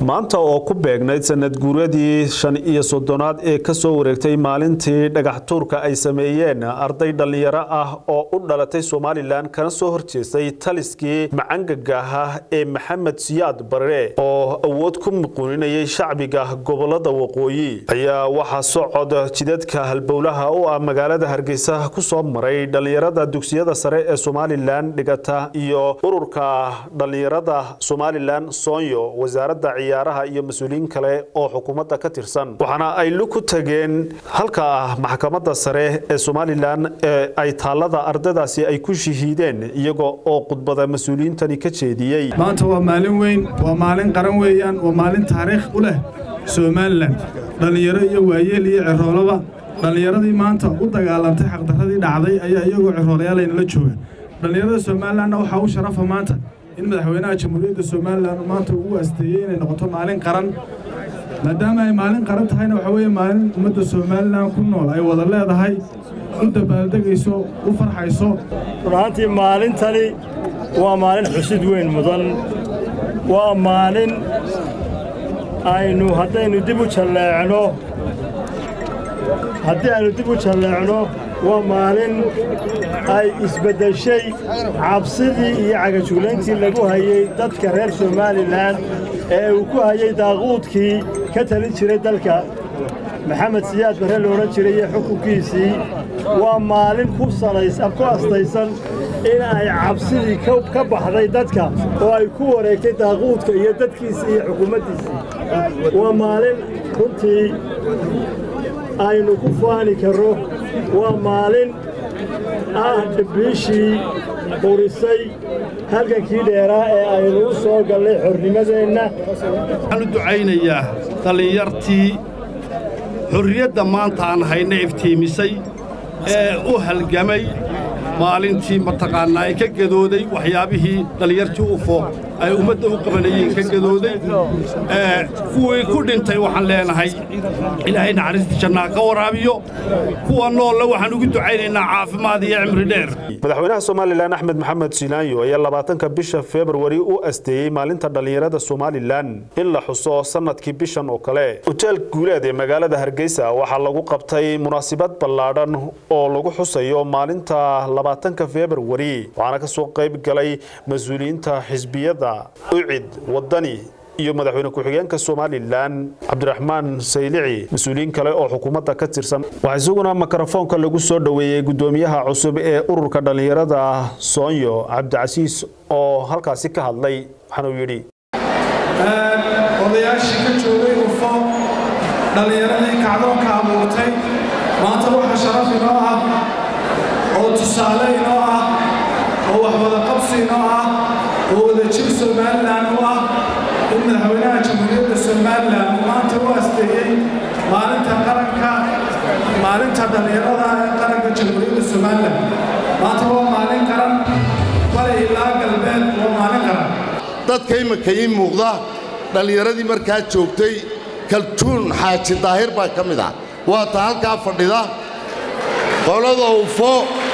maanta oo ku beegnayd sanad guuradii shan iyo soddonaad ee ka soo wareegtay maalintii dhagax tuurka ay sameeyeen arday dhallinyaro ah oo u dhalatay somalilan kana soo horjeestay taliskii macangaga ah ee maxamed siyaad barre oo awood ku muquuninayay shacbiga gobolada waqooyi ayaa waxaa socod jidadka halbowlaha u ah magaalada hargeysa ku soo maray dhallinyarada dugsiyada sare ee somalilan dhigata iyo ururka dhallinyarada somalilan soonyo wasaaradda ciyaaraha iyo mas-uuliyiin kale oo xukuumadda ka tirsan waxaana ay lug ku tageen halka ah maxkamadda sare ee somalilan ee ay taallada ardaydaasi ay ku shahiideen iyaga oo khudbada mas-uuliyiintani ka jeediyey maanta waa maalin weyn waa maalin qaran weeyaan waa maalin taariikh u leh somalilan dhallinyaro iyo waayeel iyo ciroolaba dhallinyaradii maanta u dagaalantay xaqdarradii dhacday ayaa iyagoo ciroolayaalaynala jooga dhallinyarada somalilanna waxaa u sharafa maanta in madaxweynaha jamhuuriyadda somalilan maanta uu asteeyey inay noqoto maalin qaran maadaama ay maalin qaran tahayna waxaa weeye maalin ummadda somalilan ku nool ay wada leedahay u dabaaldegayso u farxayso run ahaantii maalintani waa maalin xusid weyn mudan waa maalin aynu haddaynu dib u jalleecno haddii aynu dib u jalleecno waa maalin ay isbeddeshay cabsidii iyo cagajuglayntii lagu hayey dadka reer somalilan ee uu ku hayey daaquudkii ka talin jiray dalka maxamed siyaad barre la odhan jiray iyo xukunkiisii waa maalin ku ku astaysan in ay cabsidii ka baxday dadka oo ay ku wareegtay daaquudka iyo dadkiisii iyo xukuumaddiisii waa maalin runtii aynu ku faani karro waa maalin ah dhibbiishii qurisay halgankii dheeraa ee aynu u soo gallay xornimadeenna waxaan u ducaynayaa dhallinyartii xorriyadda maanta aan hayna iftiimisay ee u halgamay maalintii mataqaannaa ee ka gadooday waxyaabihii dhallinyartii ufo ay ummadda u qabanayeen ka gadooday kuwii ku dhintay waxaan leenahay ilaahay naxariista jannaa ka waraabiyo kuwa noolle waxaan ugu ducaynaynaa caafimaad iyo cimri dheer madaxweynaha somalilan axmed maxamed silaanyo ayaa labaatanka bisha februari u asteeyey maalinta dhallinyarada somalilan in la xuso sanadkii bishan oo kale hoteel guuleed ee magaalada hargeysa waxaa lagu qabtay munaasabad ballaadhan oo lagu xusayo maalinta labaatanka februari waxaana ka soo qayb galay mas-uuliyiinta xisbiyada ucid wadani iyo madaxweyne ku-xigeenka somalilan cabdiraxmaan saylici mas-uuliyiin kale oo xukuumadda ka tirsan waxaa isaguna mikrofoonka lagu soo dhoweeyey guddoomiyaha cusub ee ururka dhallinyarada soonyo cabdicasiis oo halkaasi ka hadlay waxaana uu yidhi odayaashii ka joogay ufo dhallinyaradii kacdoonka abuurtay maanta waxa sharaf inoo ah oo tusaale inoo ah oo waxwada qabsi inoo ah oo wadajir somalilan u ah in madaxweynaha jamhuuriyadda somalilan uu maanta u asteeyey maalinta qaranka maalinta dhallinyarada ee qaranka jamhuuriyadda somalilan maanta waa maalin qaran bari ilaa galbeed waa maalin qaran dadka imika ii muuqda dhallinyaradii markaa joogtay kaltuun xaaji daahir baa ka mid ah waa ta halkaa fadhida qolada ufo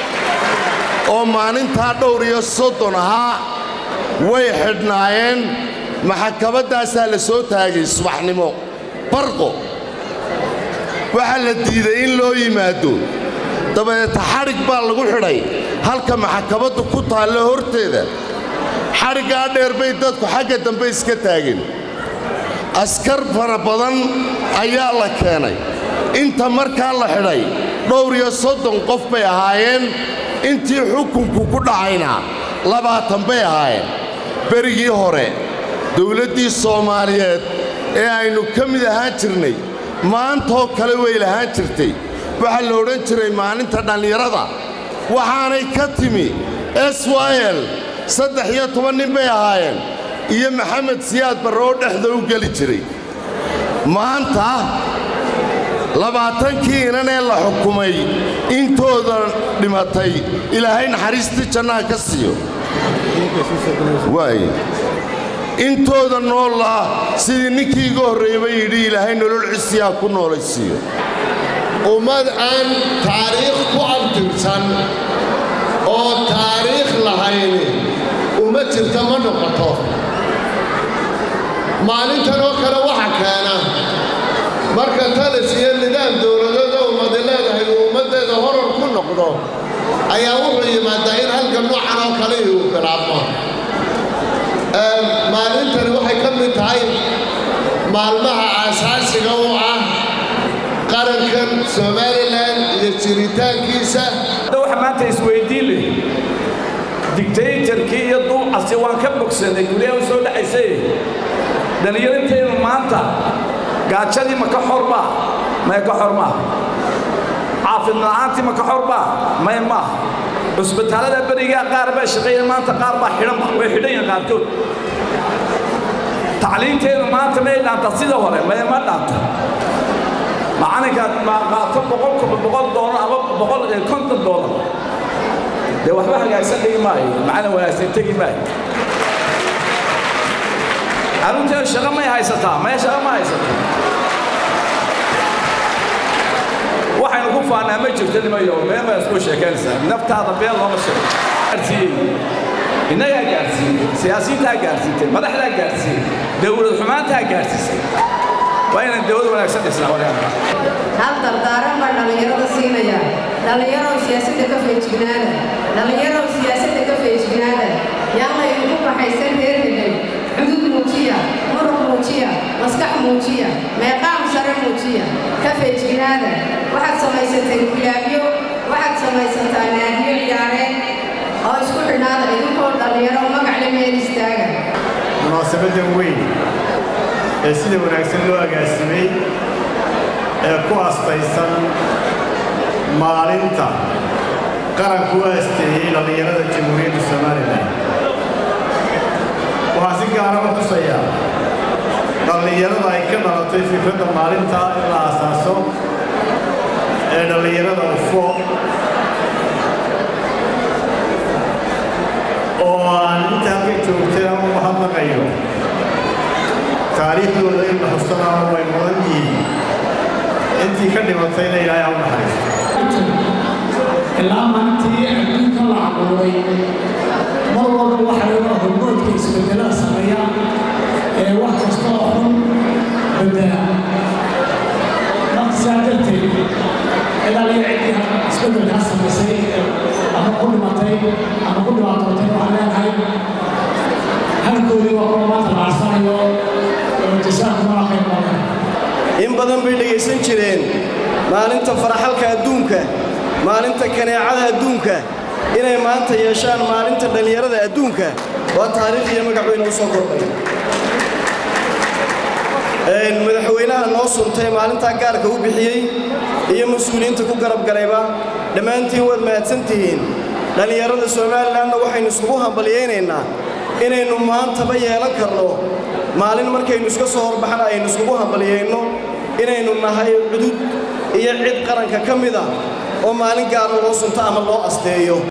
oo maalintaa dhowr iyo soddon ahaa way xidhnaayeen maxkamaddaasaa la soo taagay subaxnimo barqo waxaa la diiday in loo yimaado dabadeeta xadhig baa lagu xidhay halka maxkamaddu ku taallo horteeda xadhiggaa dheer bay dadku xagga dambe iska taageen askar fara badan ayaa la keenay inta markaa la xidhay dhowr iyo soddon qof bay ahaayeen intii xukunku ku dhacayna labaatan bay ahaayeen berigii hore dawladdii soomaaliyeed ee aynu ka mid ahaan jirnay maantoo kale way lahaan jirtay waxaa la odhan jiray maalinta dhallinyarada waxaanay ka timi s y l saddex iyo toban nin bay ahaayeen iyo maxamed siyaad barre oo dhexda u geli jiray maanta labaatankii inan ee la xukumay intooda dhimatay ilaahay naxariistii jannaha ka siiyo waay intooda nool ah sidii ninkii iga horreeyba yidhi ilaahay nolol cisiyaa ku noolaysiiyo ummad aan taariikh ku abtirsan oo taariikh lahayni uma jirta ma noqoto maalintan oo kale waxa keena marka talis iyo nidaam dowladada ummadi leedahay uu ummaddeeda horar ku noqdo ayaa wuxuu yimaadaa in halka noocan oo kale uu bilaabmo maalintani waxay ka mid tahay maalmaha aasaasiga u ah qarankan somalilan iyo jiritaankiisa waxa maanta isweydiin leh digtaytarkii iyo duucasi waan ka bogsanay guryaha u soo dhacaysay dhallinyarintaynu maanta gaajadii ma ka xorbaa maya ka xor maaha caafimad la'aantii ma ka xorbaa maya maaha cusbitaallada berigaa qaar baa shaqeeya maanta qaar baa xidhanba way xidhan yihiin qaarkood tacliinteennu maanta may dhaanta sida hore maya ma dhaanta macalinka qaato boqolkuba boqol doolar ama boqol konton doolar dee waxba hagaagsan dhigi maayo macalin wanaagsan tegi maayo carruurteedu shaqo may haysataa maya shaqo ma haysato waxaynu ku faannaa ma jirto nimayo meel baa isku sheekaynaysaa naftaada been looma sheego gaarsiiyey innagaa gaarsiiyey siyaasiyiintaa gaarsiintay madaxdaa gaarsiiyey dowlad xumaantaa gaarsiisay waa inaan dowlad wanaagsan dhisnaa walaal hal dardaaran baa dhallinyarada siinaya dhallinyarow siyaasadda ka feejignaada dhallinyarow siyaasadda ka feejignaada yaan laydinku baxaysan reer hebel cudud muujiya muruq muujiya maskax muujiya meeqaam sare muujiya ka feejignaada waxaad samaysateen kilaabyo waxaad samaysataa naadiyo ciyaareed oo isku xidhnaada idinkoo dhallinyaro magacle meel istaaga munaasabadan weyn ee sida wanaagsan loo agaasimay ee ku astaysan maalinta qaranku u asteeyey dhallinyarada jamhuuriyadda somalilan waxaa si gaara u xusayaa dhallinyarada ay ka dhalatay fikradda maalinta in la asaaso ee dhallinyarada ufo oo aan inta halka joogtay ama u mahadnaqayo taariikhdooda in la xusanaano way mudan yihiin intii ka dhimatayna ilaahay ha u naxariisto ilaa maalintii adduunka la abuuray mar walba waxa laga hormoodka isbedelada sameeya ee wax kasta oo xun bedela marka sidaa darteed ilaaliyo ciddii isbedelkaa samaysay ama ku dhimatay ama ku dhibaatootay waxaan leenahay halkoodii waa kuwa maanta la arsanayo jasaakumala khayr badan in badan bay dhegaysan jireen maalinta faraxalka adduunka maalinta kaneecada adduunka inay maanta yeeshaan maalinta dhallinyarada adduunka waa taariikh iyo magac weyne u soo kordhay madaxweynaha noo suntay maalintaa gaarka u bixiyey iyo mas-uuliyiinta ku garab galayba dhammaantiin waad mahadsan tihiin dhallinyarada somalilanna waxaynu iskugu hambalyaynaynaa inaynu maantaba yeelan karno maalin markaynu iska soo horbaxna aynu iskugu hambalyayno inaynu nahay cudud iyo cid qaranka ka mida oo maalin gaara loo sunto ama loo asteeyo